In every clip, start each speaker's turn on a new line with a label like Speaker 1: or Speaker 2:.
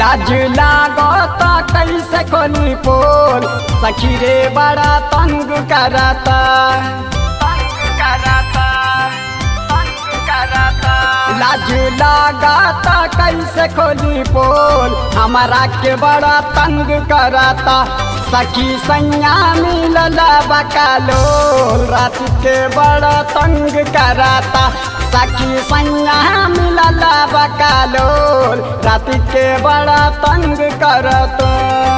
Speaker 1: लाज लागत कैसे खोली पोल सखी रे बड़ा तंग करता तंग करता तंग करता लाज लागत कैसे खोली पोल हमारा के बड़ा तंग करता सखी सैया मिलल बकालोल रात के बड़ा तंग करता सखी सैया मिलल बकालोल रात के बड़ा तंग करता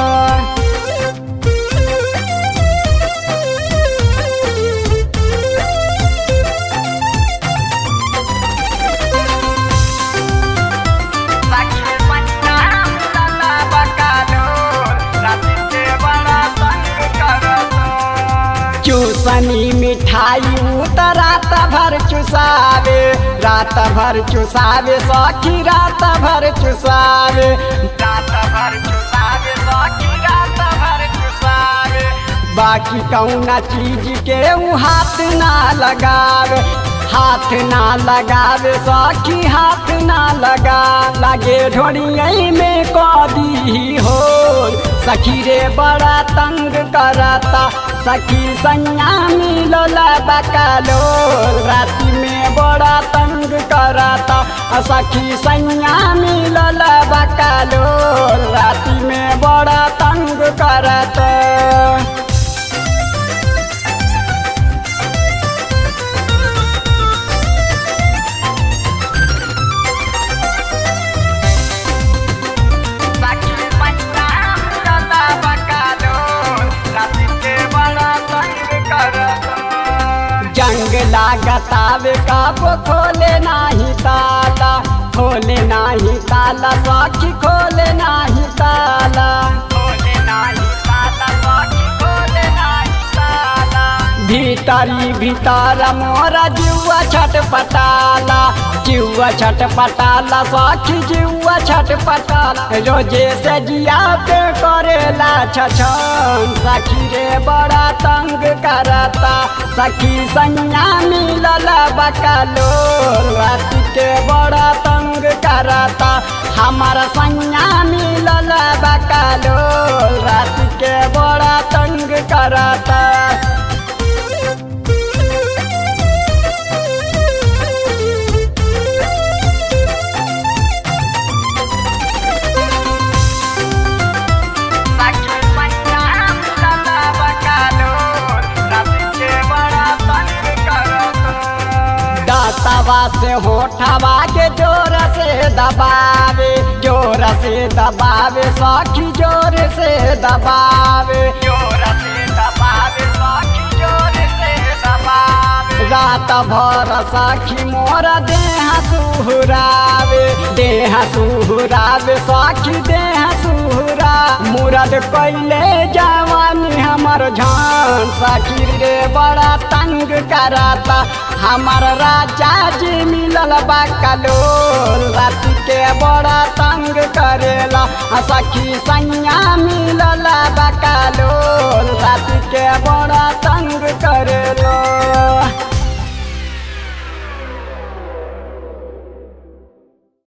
Speaker 1: चूसनी मिठाई उत रात भर चुसावे रात भर चुसावे सखी रात भर चुसावे रात भर चुसावे सखी रात भर चुसावे बाकी कौना चीज के ऊ हाथ ना लगावे हाथ ना लगावे सखी हाथ ना लगा लगे ढोड़िया में कदी हो सखी रे बड़ा तंग करता सखी सैया मिलल बकालो राति में बड़ा तंग करता सखी सैया मिलल बकालो राति में बड़ा तंग करता जंग लागतावे कब खोले नाही ताला खोले नाही ताला सखी खोले नाही ताला खोले नाही ताला सखी खोले नाही ताला भीतरी भीतर मोरा जुआ छटपटाला जुआ छटपटाला सखी जुआ छटपटाला रोजे से जिया पे करेला छछन सखी रे बड़ा तंग करता सखी सैया मिलल बकालो रात के बड़ा तंग करता हमारा सैया मिलल बकालो रात के बड़ा तंग करता दातवा से होठवा के जोर से दबावे जोर से दबावे सखी जोर से दबावे जोर से दबावे सखी जोर से दबावे रात भर सखी मोर देह सुहरावे देह सुहरावे सखी देह सुहरा मुरद कैले जवानी हमर झान सखी रे बड़ा तंग करता हमार राजा जी मिलल बाकलो रात के बड़ा तंग करेला सखी सैया मिलल बाकलो रात के बड़ा तंग करेला